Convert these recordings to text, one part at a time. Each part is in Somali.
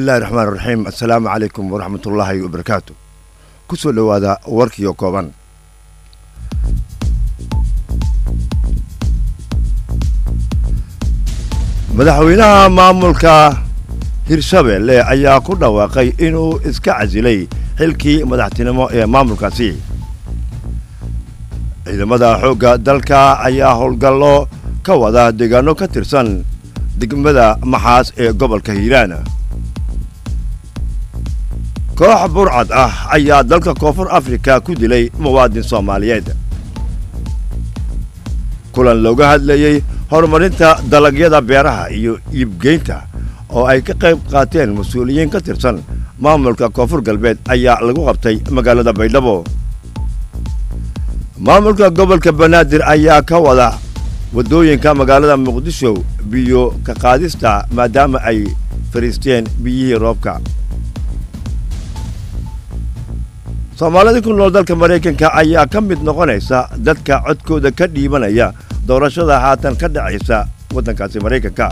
bismillahi raxmaan raxiim assalaamu calaykum waraxmat ullaahi wabarakaatu ku soo dhowaada warkiyo kooban madaxweynaha maamulka hirshabelle ayaa ku dhawaaqay inuu iska casilay xilkii madaxtinimo ee maamulkaasi ciidamada xoogga dalka ayaa howlgallo ka wada deegaano ka tirsan degmada maxaas ee gobolka hiiraan koox burcad ah ayaa dalka koonfur afrika ku dilay muwaadin soomaaliyeed kulan looga hadlayey horumarinta dalagyada beeraha iyo iibgeynta oo ay ka qayb qaateen mas-uuliyiin ka tirsan maamulka koonfur galbeed ayaa lagu qabtay magaalada baydhabo maamulka gobolka banaadir ayaa ka wada waddooyinka magaalada muqdisho biyo ka qaadista maadaama ay fariisteen biyihii roobka soomaalida ku nool dalka maraykanka ayaa ka mid noqonaysa dadka codkooda ka dhiibanaya doorashada haatan ka dhacaysa waddankaasi maraykanka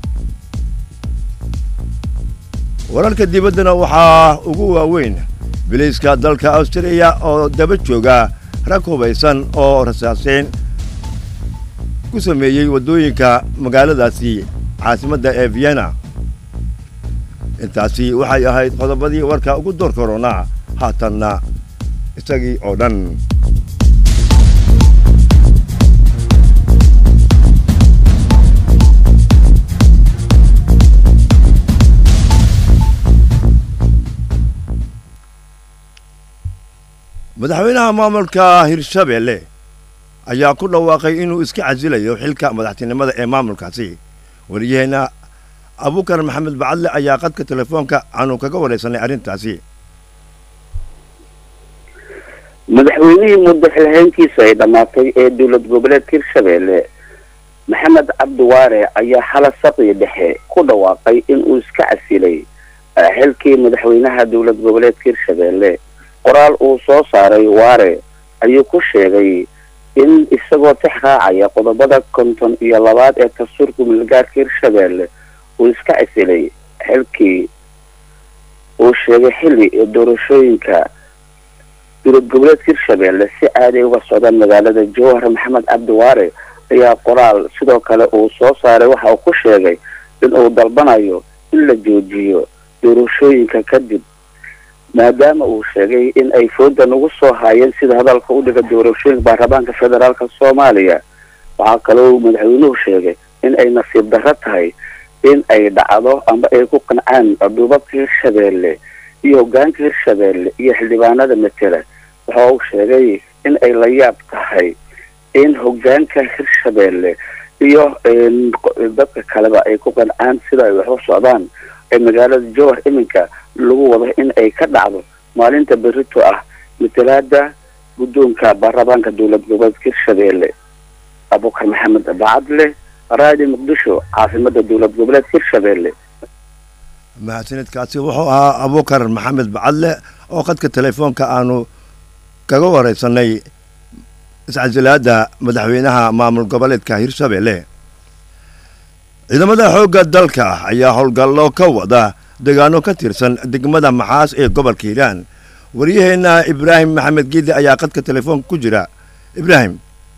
wararka dibaddana waxaa ugu waaweyn biliiska dalka austriya oo daba jooga rag hubaysan oo rasaaseyn ku sameeyey waddooyinka magaaladaasi caasimadda ee vienna intaasi waxay ahayd qodobadii warka ugu door koronaa haatanna isagii oo dhan madaxweynaha maamulka hirshabelle ayaa ku dhawaaqay inuu iska casilayo xilka madaxtinimada ee maamulkaasi wariyaheenna abukar maxamed bacadle ayaa qadka telefoonka aanu kaga waraysanay arrintaasi madaxweynihii muddo xilhayntiisa ay dhammaatay ee dowlad goboleedka hirshabelle maxamed cabdiwaare ayaa xala saqii dhexe ku dhawaaqay inuu iska casilay xilkii madaxweynaha dowlad goboleedka hirshabelle qoraal uu soo saaray waare ayuu ku sheegay in isagoo tix raacaya qodobada konton iyo labaad ee dastuurka milgaarka hirshabelle uu iska casilay xilkii uu sheegay xilli doorashooyinka dowlad goboleedka hirshabelle si aaday uga socdaan magaalada jowhar maxamed cabdiwaare ayaa qoraal sidoo kale uu soo saaray waxa uu ku sheegay in uu dalbanayo in la joojiyo doorashooyinka kadib maadaama uu sheegay in ay foodan ugu soo haayeen sida hadalka u dhiga doorashooyinka baarlamaanka federaalka soomaaliya waxaa kaloo madaxweynuhu sheegay in ay nasiib darro tahay in ay dhacdo amba ay ku qancaan duubabka hirshabelle iyo hogaanka hirshabelle iyo xildhibaanada matela waxa uu sheegay in ay la yaab tahay in hogaanka hirshabelle iyo dadka kaleba ay ku qancaan sida ay waxu socdaan ee magaalada jowhar iminka lagu wado in ay ka dhacdo maalinta berito ah matalaada guddoonka baarlamaanka dowlad goboleedka hirshabelle abukar maxamed bacadle raadi muqdisho caasimada dowlad goboleedka hirshabelle mahadsanidkaasi wuxuu ahaa abukar maxamed bacadle oo qadka telefoonka aanu kaga waraysanay iscasilaada madaxweynaha maamul goboleedka hirshabelle ciidamada xoogga dalka ayaa howlgallo ka wada deegaano ka tirsan degmada maxaas ee gobolka hiiraan waryaheenna ibraahim maxamed giidi ayaa qadka telefoonka ku jira ibraahim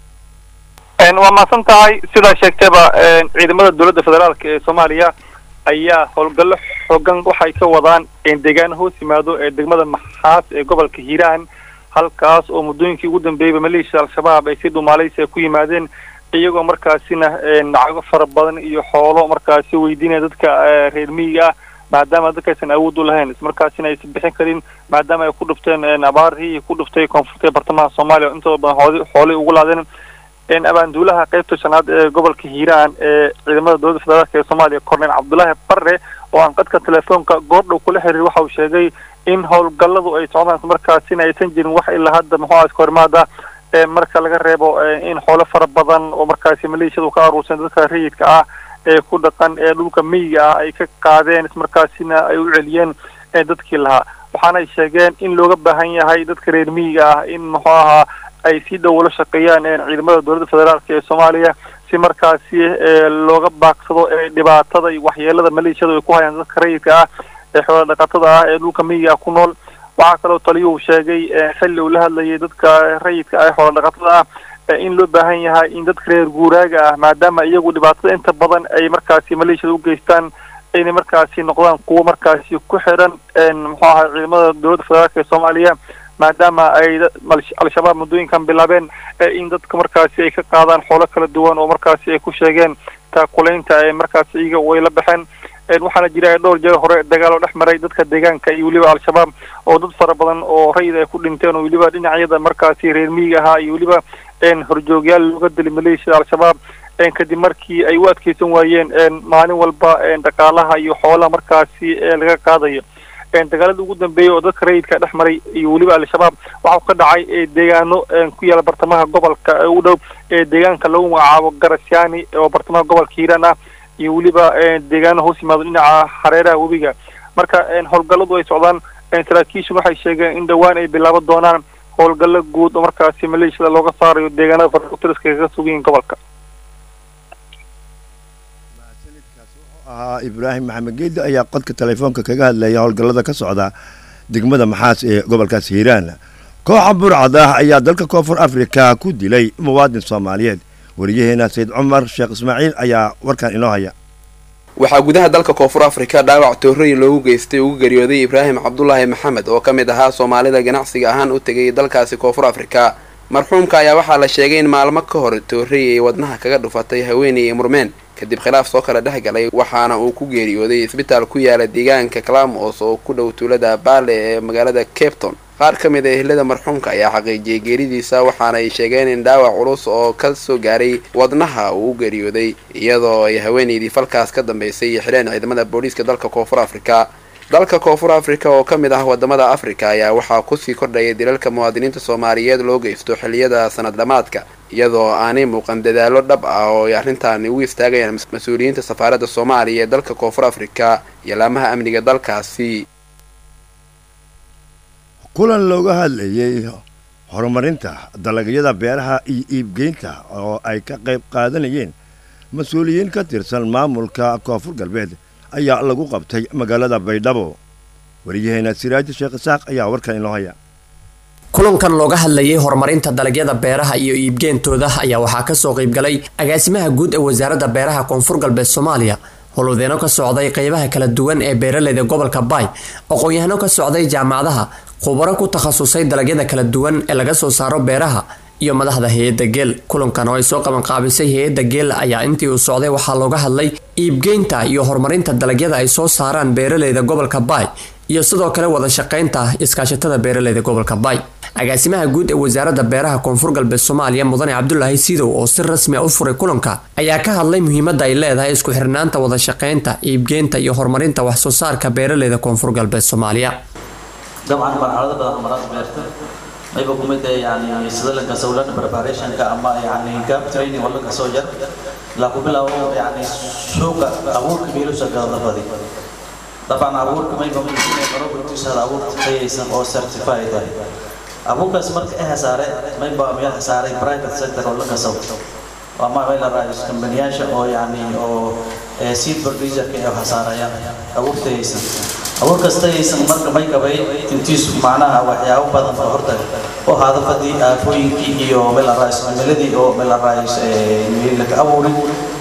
waa mahadsan tahay sidaa sheegtayba ciidamada dowladda federaalk ee soomaaliya ayaa howlgallo xoogan waxay ka wadaan deegaano hoos yimaado ee degmada maxaas ee gobolka hiiraan halkaas oo muddooyinkii ugu dambeeyeyba maleeshiya al-shabaab ay si dhumaalaysi ku yimaadeen iyagoo markaasina lacago fara badan iyo xoolo markaasi weydiinaya dadka reer miyiga ah maadaama dadkaysan awood u lahayn ismarkaasina aysan bixin karin maadaama ay ku dhufteen abaarihii ku dhuftay koonfurta ee bartamaha soomaaliya oo intooda badan hood xoolay ugu laadeen abaanduulaha qaybta shanaad ee gobolka hiiraan ee ciidamada dowladda federaalk ee soomaaliya korneyl cabdullaahi barre oo aan qadka telefoonka goordhow kula xiriir waxa uu sheegay in howlgalladu ay socdaan ismarkaasina aysan jirin wax ilaa hadda muxuu iska hormaada marka laga reebo in xoolo fara badan oo markaasi maleeshiyadu ka aruursan dadka rayidka ah ee ku dhaqan ee dhulka miyiga ah ay ka qaadeen ismarkaasina ay u celiyeen dadkii lahaa waxaanay sheegeen in looga baahan yahay dadka reer miyiga ah in muxuu ahaa ay si dhow ula shaqeeyaan ciidamada dowladda federaalk ee soomaaliya si markaasi looga baaqsado dhibaatada iyo waxyeelada maleeshiyadu ay ku hayaan dadka rayidka ah ee xoola dhaqatada ah ee dhulka miyiga ku nool waxaa kaloo taliyuhu sheegay xilli uu la hadlayay dadka rayidka ah ee xoola dhaqatada ah in loo baahan yahay in dadka reer guuraaga ah maadaama iyagu dhibaatada inta badan ay markaasi maleeshiyada u geystaan inay markaasi noqdaan kuwo markaasi ku xiran muxuu ahay ciidamada dowladda federaalk ee soomaaliya maadaama ay al-shabaab muddooyinkan bilaabeen in dadka markaasi ay ka qaadaan xoolo kala duwan oo markaasi ay ku sheegeen taakulaynta ee markaasi iyaga way la baxeen waxaana jira dhowr jeer hore dagaal oo dhex maray dadka deegaanka iyo weliba al-shabaab oo dad fara badan oo rayid ay ku dhinteen oo weliba dhinacyada markaasi reer miyiga ahaa iyo weliba horjoogyaal looga dilay maleeshiyada al-shabaab kadib markii ay u adkeysan waayeen maalin walba dhaqaalaha iyo xoolaha markaasi laga qaadayo dagaalada ugu dambeeyay oo dadka rayidka dhex maray iyo weliba al-shabaab waxau ka dhacay deegaano ku yaala bartamaha gobolka u dhow deegaanka lagu magacaabo garasyaani oo bartamaha gobolka hiiraan ah iyo weliba deegaano hoos yimaado dhinaca hareeraha webiga marka howlgalladu ay socdaan saraakiishan waxay sheegeen in dhowaan ay bilaaban doonaan howlgallo guud oo markaasi maleeshiyada looga saarayo deegaanada farutiriska kaga sugayiin gobolka ahaa ibraahim maxamed geedi ayaa qodka telefoonka kaga hadlaya howlgallada ka socda degmada maxaas ee gobolkaas hiiraan kooxa burcad ah ayaa dalka koonfur afrika ku dilay muwaadin soomaaliyeed wariyaheena sayid cumar sheekh ismaaciil ayaa warkan inoo haya waxaa gudaha dalka koonfur afrika dhaawac toorooyin loogu geystay ugu geeriyooday ibraahim cabdulaahi maxamed oo ka mid ahaa soomaalida ganacsiga ahaan u tegay dalkaasi koonfur afrika marxuumka ayaa waxaa la sheegay in maalmo ka hor toorey ay wadnaha kaga dhufatay haweeney ay murmeen kadib khilaaf soo kala dhex galay waxaana uu ku geeriyooday isbitaal ku yaala deegaanka clamos oo ku dhow tuulada baale ee magaalada capton qaar ka mid a ehlada marxuumka ayaa xaqiijiyay geeridiisa waxaana ay sheegeen in dhaawac culus oo ka soo gaaray wadnaha uu u geeriyooday iyadoo ay haweeneydii falkaas ka dambeysay iyo xidheen ciidamada booliiska dalka koonfur afrika dalka koonfur afrika oo ka mid ah wadamada afrika ayaa waxaa kusii kordhaya dilalka muwaadiniinta soomaaliyeed loo geysto xilliyada sanad dhamaadka iyadoo aanay muuqan dadaalo dhab ah oo ay arrintaani ugu istaagayaan mas-uuliyiinta safaaradda soomaaliya ee dalka koonfur afrika iyo laamaha amniga dalkaasi kulan looga hadlayay horumarinta dalagyada beeraha iyo iibgeynta oo ay ka qayb qaadanayeen mas-uuliyiin ka tirsan maamulka koonfur galbeed ayaa lagu qabtay magaalada baydhabo wariyaheena siraaji sheekh isaaq ayaa warkan inoo haya kulankan looga hadlayay horumarinta dalagyada beeraha iyo iibgeentooda ayaa waxaa kasoo qaybgalay agaasimaha guud ee wasaaradda beeraha koonfur galbeed soomaaliya howlwadeeno ka socday qeybaha kala duwan ee beeraleyda gobolka baay aqoon-yahano ka socday jaamacadaha khubaro ku takhasusay dalagyada kala duwan ee laga soo saaro beeraha iyo madaxda hay-adda geel kulankan oo ay soo qabanqaabisay hay-adda geel ayaa intii uu socday waxaa looga hadlay iibgeynta iyo horumarinta dalagyada ay soo saaraan beeraleyda gobolka baay iyo sidoo kale wada shaqeynta iskaashatada beeraleyda gobolka baay agaasimaha guud ee wasaaradda beeraha koonfur galbeed soomaaliya mudane cabdulaahi siidow oo si rasmi a u furay kulanka ayaa ka hadlay muhiimadda ay leedahay isku xirnaanta wada shaqeynta iibgeynta iyo horumarinta wax soo saarka beeraleyda koonfur galbeed soomaaliya dabcan marxalado badan maraad beerta mayba kumid ee yani sida la kasoo lan preparationka ama yani gap training wala kasoo jar la ku bilaabo yani suuqa abuurka biilusha gadafadi dabcan abuurka mayba muhiim ee robotisa abuurka tayaysan oo certified ah abuurkaas marka ay hasaare mayba meel hasaaray private sector oo la kasoo ama meel la raayo kambaniyaasha oo yani oo seed producerka ay hasaarayaan abuurka tayaysan abuur kasta aysan marka may qabay intiisu macnaha waxyaabo badan oo horta oo hadafadii aafooyinkii iyo melaraaismiladii oo melaraais meelaka abuurin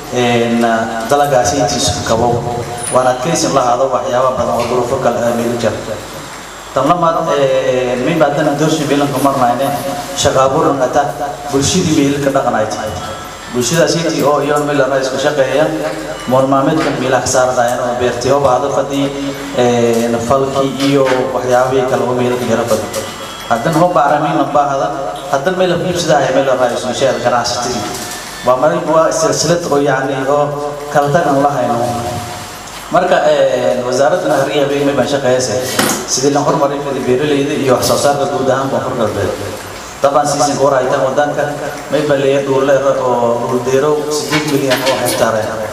dalagaasi intiisu kabo waan adkaysin lahaado waxyaaba badan oo duruufo kale meeli jar tamlamaad min baadana doorshi meelanka marnayne shaqaaburan ata bulshadii meelka dhaqanayd bulshadaasiintii oo iyoon melara isku shaqeeya moolmaameedkan meelaha ka saaradayan oo beertay oo baahdo fadii falkii iyo waxyaabihii kale oo meelka yara badan haddan ho baaramiin baahda haddan meel iibsadaya meel raaisu sheer ganacsatadii waa marin waa silsilad oo yacni oo kala tagan lahayno marka wasaaradda nahriya habeenimay baan shaqeeyase sidii la horumarin kara beeraleyda iyo wax soo saarka guud ahaan koonfur galbeed طبعا سيزن كورا ايتام ودانك ما يبقى لي دول او ديرو 6 مليون او هكتار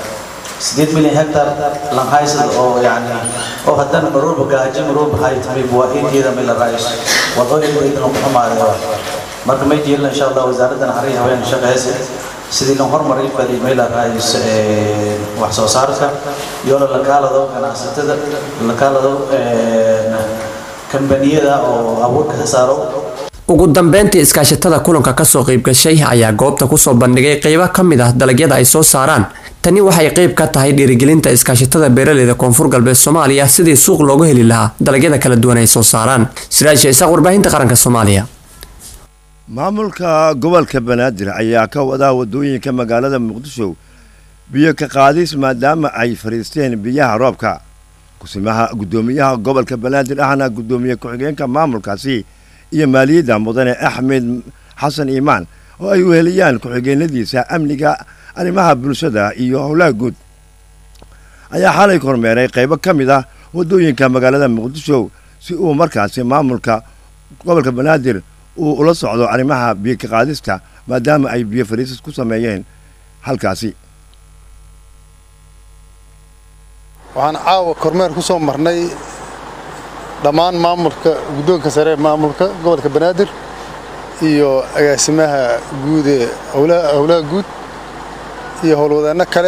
6 مليون هكتار لان هايس او يعني او هدان مروب جاجي مروب هاي تمي بواهين كده من الرئيس وضوء اللي يدنا محمد marka may jeelna insha Allah wasaaraddan xariir haween shaqo heese sidii lan hormaray fadi meela raayis wax soo saarka iyo la kaalado ganacsatada la kaalado kambaniyada oo abuurka ka saaro ugu dambeyntii iskaashatada kulanka kasoo qeybgashay ayaa goobta kusoo bandhigay qeybo ka mid ah dalagyada ay soo saaraan tani waxay qeyb ka tahay dhiirigelinta iskaashatada beeraleyda koonfur galbeed soomaaliya sidii suuq loogu heli lahaa dalagyada kala duwan ay soo saaraan siraasha isaaq warbaahinta qaranka soomaaliya maamulka gobolka banaadir ayaa ka wadaa wadooyinka magaalada muqdisho biyo ka qaadis maadaama ay fadhiisteen biyaha roobka kusimaha guddoomiyaha gobolka banaadir ahna guddoomiye ku-xigeenka maamulkaasi iyo maaliyadda mudane axmed xasan iimaan oo ay weheliyaan ku-xigeenadiisa amniga arrimaha bulshada iyo howlaha guud ayaa xalay kormeeray qaybo ka mid ah waddooyinka magaalada muqdisho si uu markaasi maamulka gobolka banaadir uu ula socdo arrimaha biyo ka qaadista maadaama ay biyo fariisis ku sameeyeen halkaasi waxaan caawa kormeer ku soo marnay dhammaan maamulka guddoonka sare ee maamulka gobolka banaadir iyo agaasimaha guud ee howlaha guud iyo howlwadeenno kale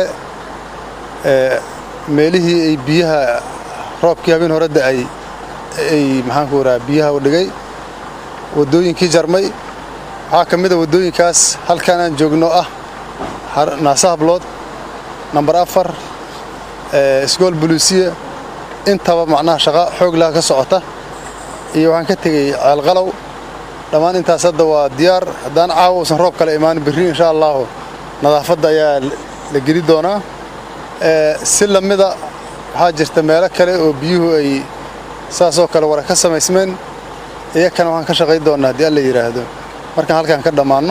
ee meelihii ay biyaha roobkii habeen hore da'ay ay maxaanku rahaa biyaha u dhigay waddooyinkii jarmay waxaa ka mid a waddooyinkaas halkaan aan joogno ah naasa hablood nambar afar isgool buluusiya intaba macnaha shaqa xoog laha ka socota iyo waxaan ka tegey ceelqalow dhammaan intaas hadda waa diyaar haddaan caawa uusan roob kale imaanin berri insha allahu nadaafadda ayaa la geli doonaa si lamida waxaa jirta meelo kale oo biyuhu ay saasoo kale wara ka samaysmeen iyakana waxaan ka shaqayn doonaa haddii alla yidhaahdo markaan halkaan ka dhammaanno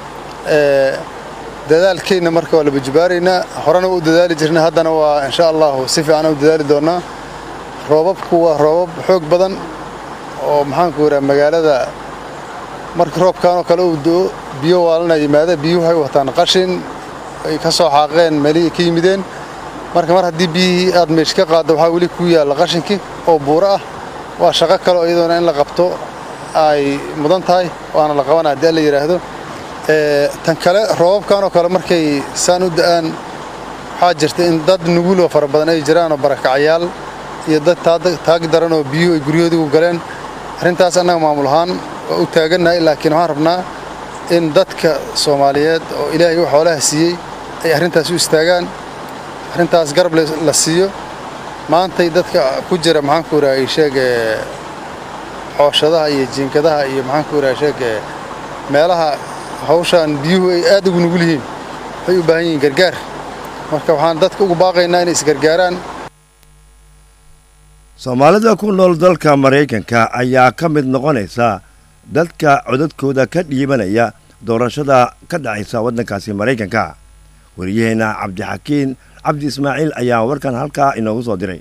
dadaalkeenna marka waa la bajibaaraynaa horena waa u dadaali jirnay haddana waa insha allahu si fiican u dadaali doonaa roobabku waa roobab xoog badan oo maxaanku yidhaha magaalada marka roobkaanoo kale uu do biyo waalana yimaada biyuhu waxay wataan qashin ay ka soo xaaqeen meelihii ka yimideen marka mar haddii biyihii aad meesh ka qaaddo waxaa weli ku yaalla qashinkii oo buuro ah waa shaqo kale oo iyadoona in la qabto ay mudan tahay waana la qabana haddii alla yidhaahdo tan kale roobabkanoo kale markay saan u da'aan waxaa jirta in dad nuguloo fara badan ay jiraanoo barakacyaal iyo dad taag daran oo biyuhu ay guryahoodii u galeen arrintaas annaga maamul ahaan waa u taagannahay laakiin waxaan rabnaa in dadka soomaaliyeed oo ilaahay u xoolaha siiyey ay arrintaas u istaagaan arrintaas garab la siiyo maantay dadka ku jira maxaanku idhaha ay sheege xooshadaha iyo jiinkadaha iyo maxaanku idhaha sheege meelaha hawshaan biyuhu ay aad ugu nugul yihiin waxay u baahan yihiin gargaar marka waxaan dadka ugu baaqaynaa inay isgargaaraan soomaalida ku nool dalka maraykanka ayaa ka mid noqonaysa dadka codadkooda ka dhiibanaya doorashada ka dhacaysa waddankaasi maraykanka wariyaheenna cabdixakiin cabdi ismaaciil ayaa warkan halkaa inoogu soo diray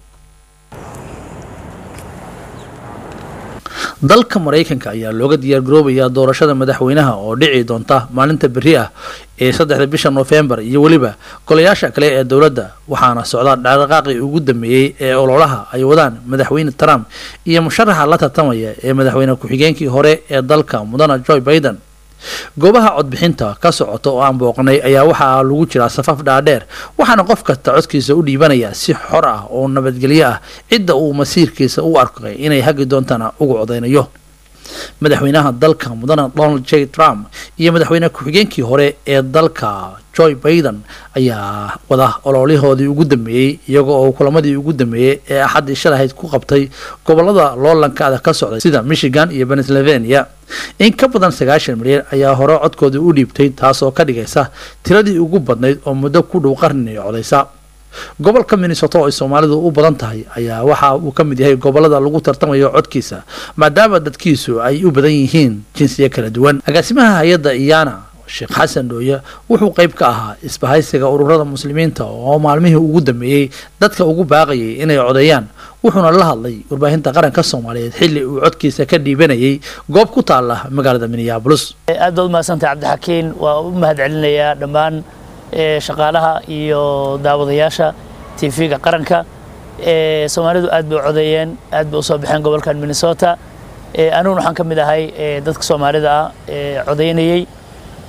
dalka maraykanka ayaa looga diyaargaroobayaa doorashada madaxweynaha oo dhici doonta maalinta berri ah ee saddexda bisha noofembar iyo weliba golayaasha kale ee dowladda waxaana socda dhaqdhaqaaqii ugu dambeeyey ee ololaha ay wadaan madaxweyne trump iyo musharaxa la tartamaya ee madaxweyne ku-xigeenkii hore ee dalka mudana joe baiden goobaha codbixinta ka socota oo aan booqnay ayaa waxaa lagu jiraa safaf dhaadheer waxaana qof kasta codkiisa u dhiibanaya si xor ah oo nabadgelyo ah cidda uu masiirkiisa u arkay inay hagi doontana ugu codaynayo madaxweynaha dalka mudana donald j trump iyo madaxweyne ku-xigeenkii hore ee dalka joe baiden ayaa wada ololihoodii ugu dambeeyey iyaga oo kulamadii ugu dambeeyey ee axaddii shalahayd ku qabtay gobolada loolankaada ka socday sida michigan iyo pennsylvania in ka badan sagaashan milyan ayaa hore codkoodii u dhiibtay taasoo ka dhigaysa tiradii ugu badnayd oo muddo ku dhow qarni codaysa gobolka minnesota oo ay soomaalidu u badan tahay ayaa waxa uu ka mid yahay gobolada lagu tartamayo codkiisa maadaama dadkiisu ay u badan yihiin jinsiya kala duwan agaasimaha hay-adda iyana sheekh xasan dhooye wuxuu qayb ka ahaa isbahaysiga ururada muslimiinta oo maalmihii ugu dambeeyey dadka ugu baaqayay inay codeeyaan wuxuuna la hadlay warbaahinta qaranka soomaaliyeed xilli uu codkiisa ka dhiibanayay goob ku taala magaalada minneabolis aad baad umahadsantahay cabdixakiin waa u mahad celinayaa dhammaan shaqaalaha iyo daawadayaasha tv-ga qaranka soomaalidu aad bay u codeeyeen aad bay usoo baxeen gobolkan minnesota aniguna waxaan ka mid ahay dadka soomaalida ah ee codeynayey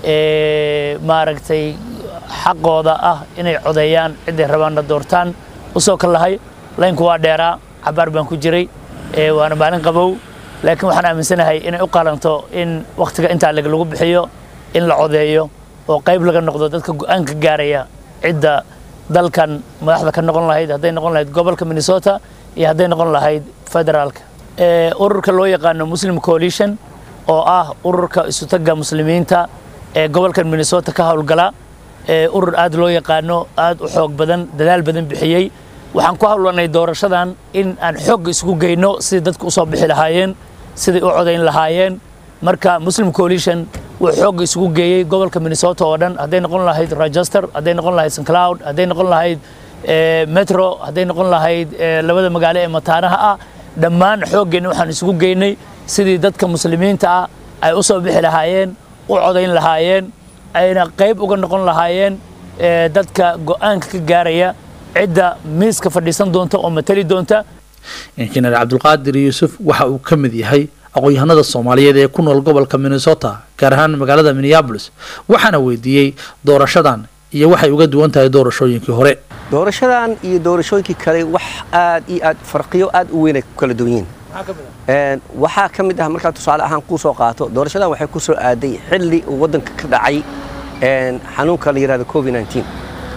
maaragtay xaqooda ah inay codeeyaan ciday rabaanna doortaan usoo ka lahay laynku waa dheeraa cabaar baan ku jiray waana maalin qabow laakiin waxaan aaminsanahay inay u qalanto in wakhtiga intaa leg lagu bixiyo in la codeeyo oo qayb laga noqdo dadka go-aanka gaaraya cidda dalkan madaxda ka noqon lahayd hadday noqon lahayd gobolka minnesota iyo hadday noqon lahayd federaalka ururka loo yaqaano muslim coalition oo ah ururka isutaga muslimiinta ee gobolkan minnesota ka howlgala urur aad loo yaqaano aad u xoog badan dadaal badan bixiyey waxaan ku hawlanay doorashadan in aan xoog isugu geyno sidii dadku usoo bixi lahaayeen siday u codayn lahaayeen marka muslim coalition wuu xoogga isugu geeyey gobolka minnesota oo dhan hadday noqon lahayd rochester hadday noqon lahayd st cloud hadday noqon lahayd metro hadday noqon lahayd labada magaalo ee mataanaha ah dhammaan xooggeenna waxaan isugu geynay sidii dadka muslimiinta ah ay u soo bixi lahaayeen u codayn lahaayeen ayna qayb uga noqon lahaayeen dadka go-aanka ka gaaraya cidda miiska fadhiisan doonta oo matali doonta injineer cabdulqaadir yuusuf waxa uu ka mid yahay aqoon-yahanada soomaaliyeed ee ku nool gobolka minnesota gaar ahaan magaalada minneabolis waxaana weydiiyey doorashadan iyo waxay uga duwan tahay doorashooyinkii hore doorashadan iyo doorashooyinkii kale wax aad iyo aad farqiyo aad u weyn ay ku kala duwan yihiin waxaa ka mid ah markaa tusaale ahaan kuu soo qaato doorashadan waxay ku soo aaday xilli uu waddanka ka dhacay xanuunka la yidhahdo covid 19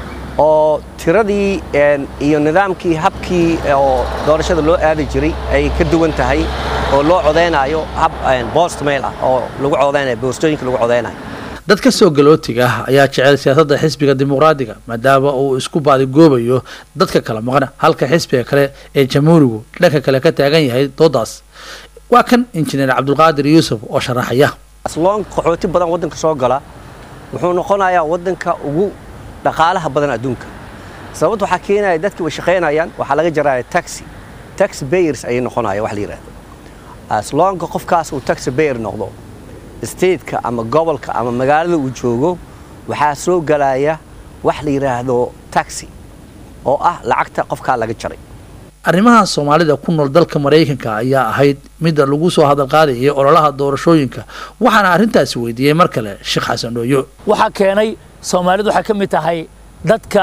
oo tiradii iyo nidaamkii habkii oo doorashada loo aadi jiray ay ka duwan tahay oo loo codeynayo hab bost mail ah oo lagu codeynayo boostooyinka lagu codeynayo dad ka soo galootiga ah ayaa jecel siyaasadda xisbiga dimuqraadiga maadaama uu isku baadigoobayo dadka kala maqan halka xisbiga kale ee jamhuurigu dhanka kale ka taagan yahay doodaas waa kan injineer cabdulqaadir yuusuf oo sharaxaya asloon qaxooti badan waddanka soo gala wuxuu noqonayaa waddanka ugu dhaqaalaha badan adduunka sababta waxaa keenaya dadkii way shaqaynayaan waxaa laga jaraya taxi tax bayers ayay noqonaya wax la yidhahdo asloonka qofkaas uu taxi bayer noqdo stateka ama gobolka ama magaalada uu joogo waxaa soo galaya wax la yidhaahdo taxi oo ah lacagta qofkaa laga jaray arrimaha soomaalida ku nool dalka maraykanka ayaa ahayd midda lagu soo hadal qaadayay ololaha doorashooyinka waxaana arrintaasi weydiiyey mar kale sheekh xasan dhooyo waxaa keenay soomaalidu waxay ka mid tahay dadka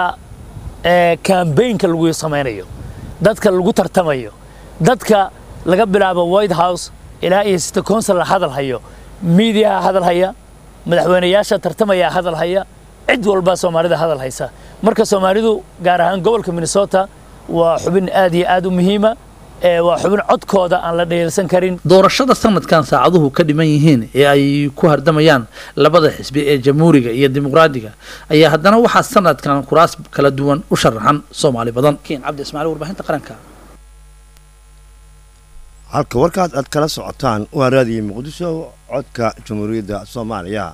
kambaynka lagu samaynayo dadka lagu tartamayo dadka laga bilaabo white house ilaa iyo city council la hadal hayo miidiyaha hadal haya madaxweyneyaasha tartamaya hadal haya cid walba soomaalida hadal haysa marka soomaalidu gaar ahaan gobolka minnesota waa xubin aad iyo aad u muhiima waa xubin codkooda aan la dheelsan karin doorashada sanadkan saacaduhu ka dhiman yihiin ee ay ku hardamayaan labada xisbi ee jamhuuriga iyo dimuqraadiga ayaa haddana waxaa sanadkan kuraas kala duwan u sharaxan soomaali badan kiin cabdi ismaaciil warbaahinta qaranka halka warkaas aad kala socotaan waa raadiyo muqdisho codka jamhuuriyadda soomaaliya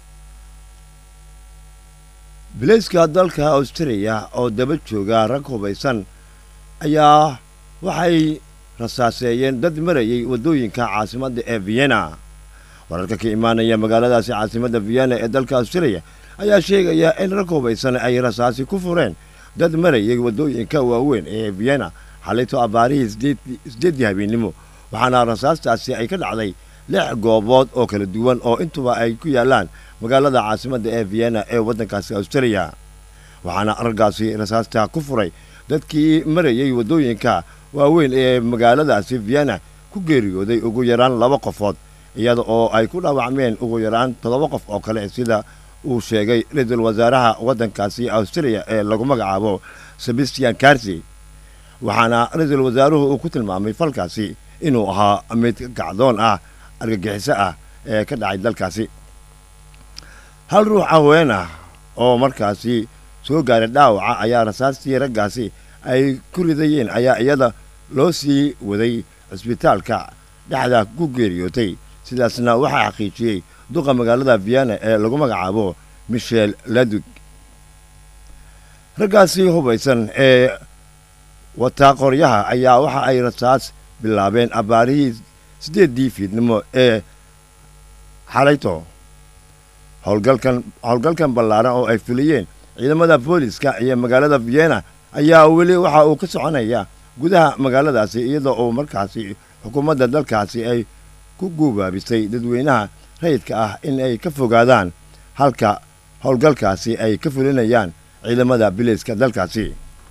bilayska dalka australia oo daba jooga rag hubaysan ayaa waxay rasaaseeyeen dad marayay waddooyinka caasimadda ee vienna wararka ka imaanaya magaaladaasi caasimadda vienna ee dalka australia ayaa sheegaya in rag hubaysan ay rasaasi ku fureen dad marayay waddooyinka waaweyn ee vienna xalayto abbaarihii sideeddii habeennimo waxaana rasaastaasi ay ka dhacday lix goobood oo kala duwan oo intuba ay ku yaallaan magaalada caasimadda ee vienna ee waddankaasi australia waxaana raggaasi rasaasta ku furay dadkii marayay waddooyinka waaweyn ee magaaladaasi vienna ku geeriyooday ugu yaraan laba qofood iyada oo ay ku dhaawacmeen ugu yaraan toddoba qof oo kale sida uu sheegay ra-iisul wasaaraha waddankaasi australia ee lagu magacaabo sebastian carsi waxaana ra-iisul wasaaruhu uu ku tilmaamay falkaasi inuu ahaa mid gacdoon ah argagixiso ah ee ka dhacay dalkaasi hal ruux haween ah oo markaasi soo gaaray dhaawaca ayaa rasaastii raggaasi ay ku ridayeen ayaa iyada loo sii waday cisbitaalka dhexda ku geeriyootay sidaasna waxaa xaqiijiyey duqa magaalada vienna ee lagu magacaabo michel ladug raggaasi hubaysan ee wataa qoryaha ayaa waxa ay rasaas bilaabeen abbaarihii siddeeddii fiidnimo ee xalayto howlgalkan howlgalkan ballaaran oo ay fuliyeen ciidamada booliska iyo magaalada vienna ayaa weli waxa uu ka soconaya gudaha magaaladaasi iyadoo uu markaasi xukuumadda dalkaasi ay ku guubaabisay dadweynaha rayidka ah in ay ka fogaadaan halka howlgalkaasi ay ka fulinayaan ciidamada biliiska dalkaasi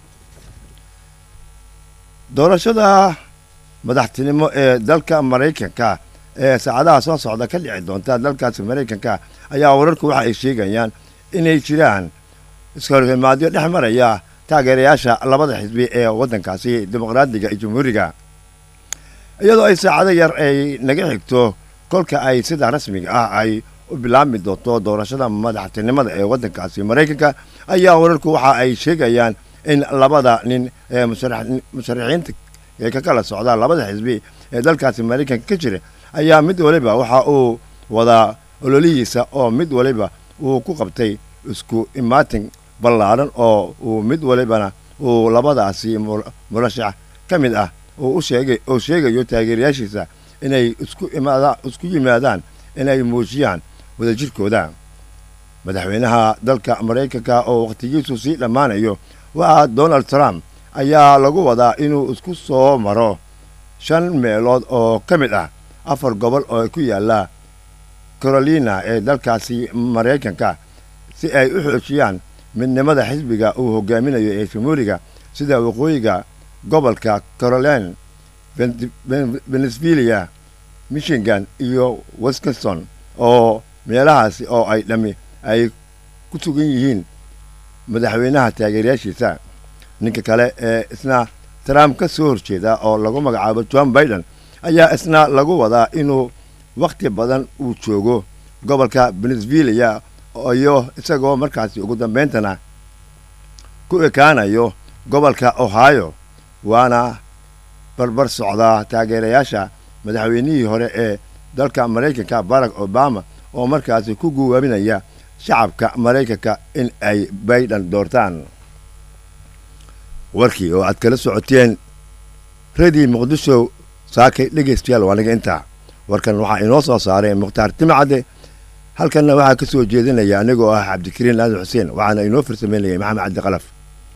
doorashada madaxtinimo ee dalka maraykanka ee saacadaha soo socda ka dhici doonta dalkaasi maraykanka ayaa wararku waxa ay sheegayaan inay jiraan iskahorimaadyo dhex maraya taageerayaasha labada xisbi ee waddankaasi dimuqraadiga iyo jamhuuriga iyadoo ay saacado yar ay naga xigto kolka ay sida rasmiga ah ay u bilaabmi doonto doorashada madaxtinimada ee waddankaasi maraykanka ayaa wararku waxa ay sheegayaan in labada nin ee musharaxiinta ee ka kala socda labada xisbi ee dalkaasi maraykanka ka jira ayaa mid waliba waxa uu wadaa ololihiisa oo mid waliba uu ku qabtay isku imaatin ballaaran oo uu mid walibana uu labadaasi murashax ka mid ah uu sheegay uu sheegayo taageerayaashiisa inay isku imaada isku yimaadaan inay muujiyaan wadajirkooda madaxweynaha dalka maraykanka oo wakhtigiisu sii dhammaanayo waa donald trump ayaa lagu wadaa inuu isku soo maro shan meelood oo ka mid ah afar gobol oo ku yaalla carolina ee dalkaasi maraykanka si ay u xoojiyaan midnimada xisbiga uu hogaaminayo ee jamhuuriga sida waqooyiga gobolka caroline venezuela michigan iyo wisconsin oo meelahaasi oo ay dhammi ay ku sugan yihiin madaxweynaha taageerayaashiisa ninka kale ee isna trump ka soo horjeeda oo lagu magacaabo john biden ayaa isna lagu wadaa inuu wakhti badan uu joogo gobolka venezuela iyo isagoo markaasi ugu dambeyntana ku ekaanayo gobolka ohio waana barbar socdaa taageerayaasha madaxweynihii hore ee dalka maraykanka barack obama oo markaasi ku guwaabinaya shacabka maraykanka in ay bayden doortaan warkii oo aad kala socoteen redii muqdisho saakay dhegaystayaal waa naga intaa warkan waxaa inoo soo saaray mukhtaar timacadde halkanna waxaa ka soo jeedinaya anigoo ah cabdikariin aadan xuseen waxaana inoo farsameynayay maxamed cabdi qalaf